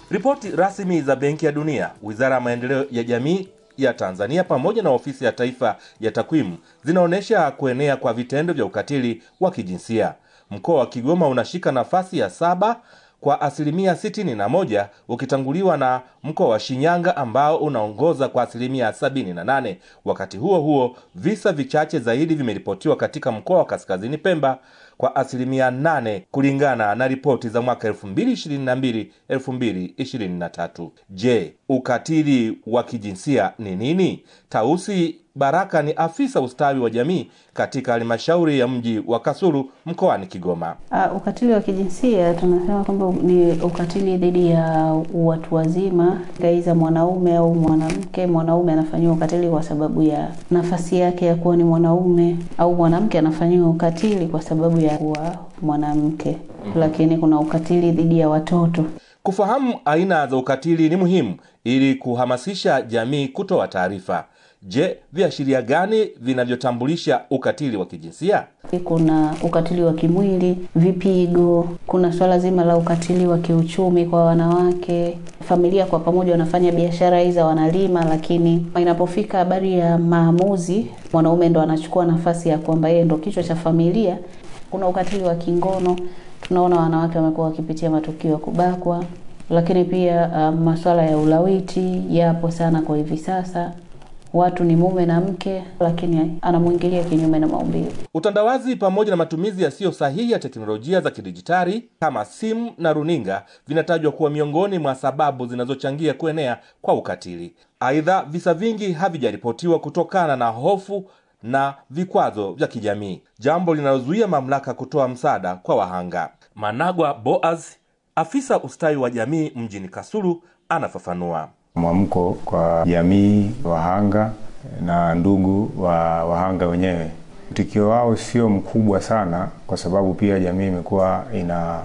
Ripoti rasmi za Benki ya Dunia, Wizara ya Maendeleo ya Jamii ya Tanzania pamoja na Ofisi ya Taifa ya Takwimu zinaonyesha kuenea kwa vitendo vya ukatili wa kijinsia. Mkoa wa Kigoma unashika nafasi ya saba kwa asilimia sitini na moja ukitanguliwa na mkoa wa Shinyanga ambao unaongoza kwa asilimia sabini na nane. Wakati huo huo, visa vichache zaidi vimeripotiwa katika mkoa wa Kaskazini Pemba kwa asilimia nane kulingana na ripoti za mwaka 2022 2023. Je, ukatili wa kijinsia ni nini? Tausi Baraka ni afisa ustawi wa jamii katika halmashauri ya mji wa Kasulu mkoani Kigoma. Uh, ukatili wa kijinsia tunasema kwamba ni ukatili dhidi ya watu wazima, aidha mwanaume au mwanamke. Mwanaume anafanyiwa ukatili kwa sababu ya nafasi yake ya kuwa ni mwanaume, au mwanamke anafanyiwa ukatili kwa sababu ya kuwa mwanamke. Lakini kuna ukatili dhidi ya watoto. Kufahamu aina za ukatili ni muhimu ili kuhamasisha jamii kutoa taarifa. Je, viashiria gani vinavyotambulisha ukatili wa kijinsia? Kuna ukatili wa kimwili, vipigo. Kuna swala zima la ukatili wa kiuchumi kwa wanawake. Familia kwa pamoja wanafanya biashara hizo, wanalima, lakini inapofika habari ya maamuzi, mwanaume ndo anachukua nafasi ya kwamba yeye ndo kichwa cha familia. Kuna ukatili wa kingono, tunaona wanawake wamekuwa wakipitia matukio ya kubakwa, lakini pia uh, masuala ya ulawiti yapo sana kwa hivi sasa watu ni mume na mke, lakini anamwingilia kinyume na maumbile. Utandawazi pamoja na matumizi yasiyo sahihi ya teknolojia za kidijitali kama simu na runinga vinatajwa kuwa miongoni mwa sababu zinazochangia kuenea kwa ukatili. Aidha, visa vingi havijaripotiwa kutokana na hofu na vikwazo vya kijamii, jambo linalozuia mamlaka kutoa msaada kwa wahanga. Managwa Boaz, afisa ustawi wa jamii mjini Kasulu, anafafanua. Mwamko kwa jamii, wahanga na ndugu wa wahanga wenyewe, mtikio wao sio mkubwa sana, kwa sababu pia jamii imekuwa ina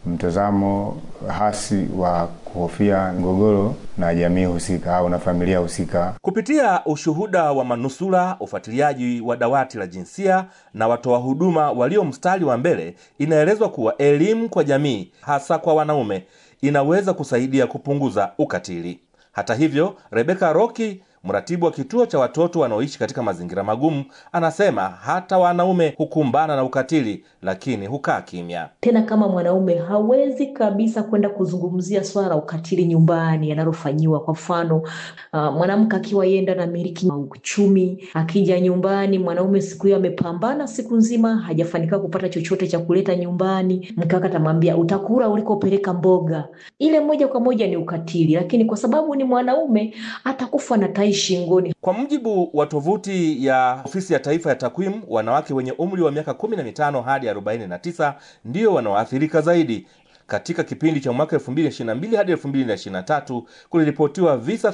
mtazamo hasi wa kuhofia mgogoro na jamii husika au na familia husika. Kupitia ushuhuda wa manusura, ufuatiliaji wa dawati la jinsia na watoa huduma walio mstari wa mbele, inaelezwa kuwa elimu kwa jamii, hasa kwa wanaume, inaweza kusaidia kupunguza ukatili. Hata hivyo, Rebeka Roki, mratibu wa kituo cha watoto wanaoishi katika mazingira magumu, anasema hata wanaume hukumbana na ukatili, lakini hukaa kimya. Tena kama mwanaume hawezi kabisa kwenda kuzungumzia swala la ukatili nyumbani analofanyiwa. Kwa mfano, uh, mwanamke akiwa yenda na miliki uchumi, akija nyumbani, mwanaume siku hiyo amepambana siku nzima, hajafanikiwa kupata chochote cha kuleta nyumbani, mke wake atamwambia utakula ulikopeleka mboga. Ile moja kwa moja ni ukatili, lakini kwa sababu ni mwanaume atakufa na tai shingoni. Kwa mujibu wa tovuti ya Ofisi ya Taifa ya Takwimu, wanawake wenye umri wa miaka 15 hadi 49 ndio wanaoathirika zaidi. Katika kipindi cha mwaka 2022 hadi 2023 kuliripotiwa visa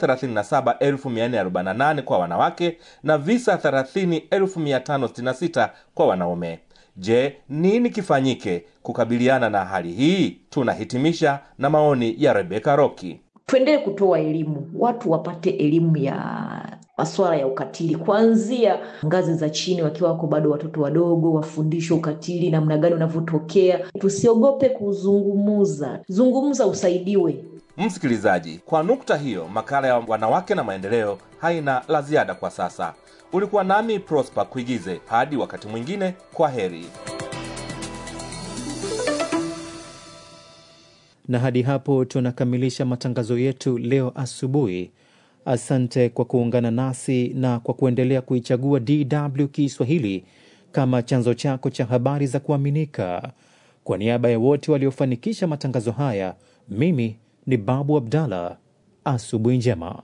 37448 kwa wanawake na visa 30566 kwa wanaume. Je, nini kifanyike kukabiliana na hali hii? Tunahitimisha na maoni ya Rebeka Roki. Tuendelee kutoa elimu, watu wapate elimu ya masuala ya ukatili kuanzia ngazi za chini, wakiwa wako bado watoto wadogo, wafundishwe ukatili namna gani unavyotokea. Tusiogope kuzungumuza, zungumza, usaidiwe. Msikilizaji, kwa nukta hiyo, makala ya wanawake na maendeleo haina la ziada kwa sasa. Ulikuwa nami Prosper Kuigize. Hadi wakati mwingine, kwa heri. na hadi hapo tunakamilisha matangazo yetu leo asubuhi. Asante kwa kuungana nasi na kwa kuendelea kuichagua DW Kiswahili kama chanzo chako cha habari za kuaminika. Kwa niaba ya wote waliofanikisha matangazo haya, mimi ni Babu Abdallah. Asubuhi njema.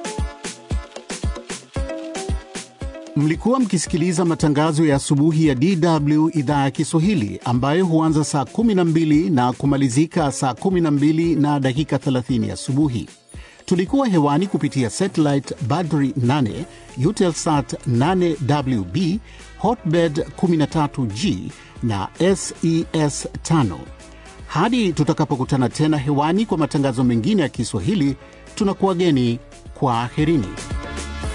Mlikuwa mkisikiliza matangazo ya asubuhi ya DW idhaa ya Kiswahili ambayo huanza saa 12 na kumalizika saa 12 na dakika 30 asubuhi. Tulikuwa hewani kupitia satellite Badri 8, Eutelsat 8WB, Hotbird 13G na SES 5. Hadi tutakapokutana tena hewani kwa matangazo mengine ya Kiswahili, tunakuwageni kwa aherini.